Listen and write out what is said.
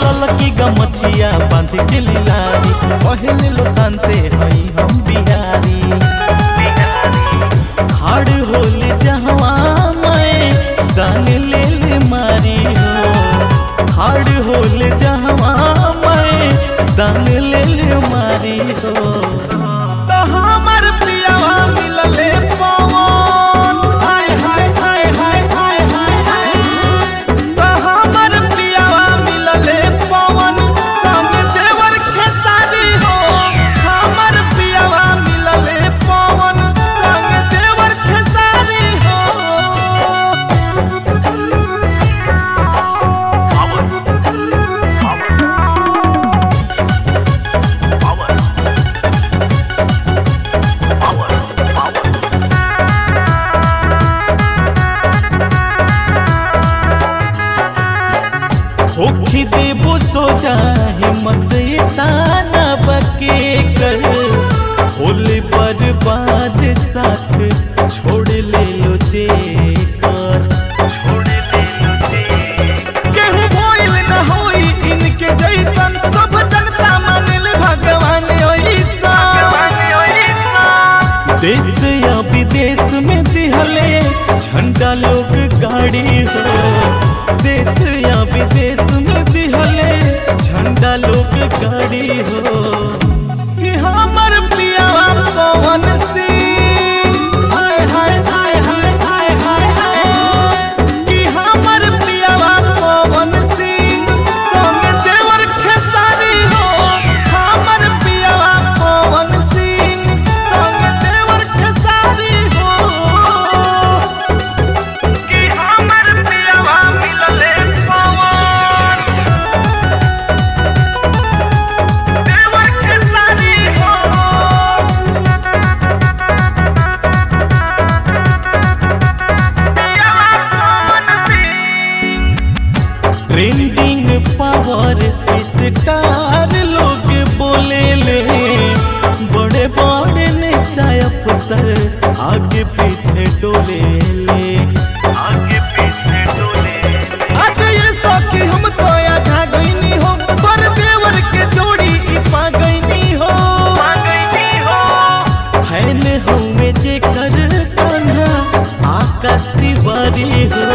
ललकी गमछिया बांध के लीलारी पहले लो सान से हई हम बिहारी हाड़ होल जहवा मैं दान ले ले मारी हो हाड़ होल जहवा मैं दान ले ले मारी हो तो हमर पियावा मिलले पवन हाय हाय हाय हाय हाय हाय हाय तो हमर पियावा मिलले पवन संग देवर खेसारी हो हमर पियावा मिलले पवन संग देवर खेसारी हो होखी देबो सोचा हिम्मत ताना बके कर होले बर्बाद साथ छोड़ ले लो जे कर छोड़ ले लो जे केहू भइल न होई इनके जैसन सब जनता मानिल भगवान ओइसन देश या विदेश में दिहले झंडा लोग गाड़ी हो देश या विदेश में दिहले झंडा लोग गाड़ी हो कि हमर पियावा पवन सिंह हाय हाय हाय हाय हाय हाय हाय कि हमर पियावा पवन सिंह संग देवर खेसारी हो हमर पियावा पवन सिंह संग देवर खेसारी हो कि हमर पियावा मिलले पवन देवर खेसारी हो ट्रेंडिंग पावर स्टार लोग बोले ले बड़े बड़े नेता अफसर आगे पीछे डोले ले आगे पीछे डोले आज ये सौखी हम तो आधा गईनी हो पर देवर के जोड़ी ई पा गईनी हो पा गईनी हो फैन हमें जे कर कान्हा आकाश तिवारी हो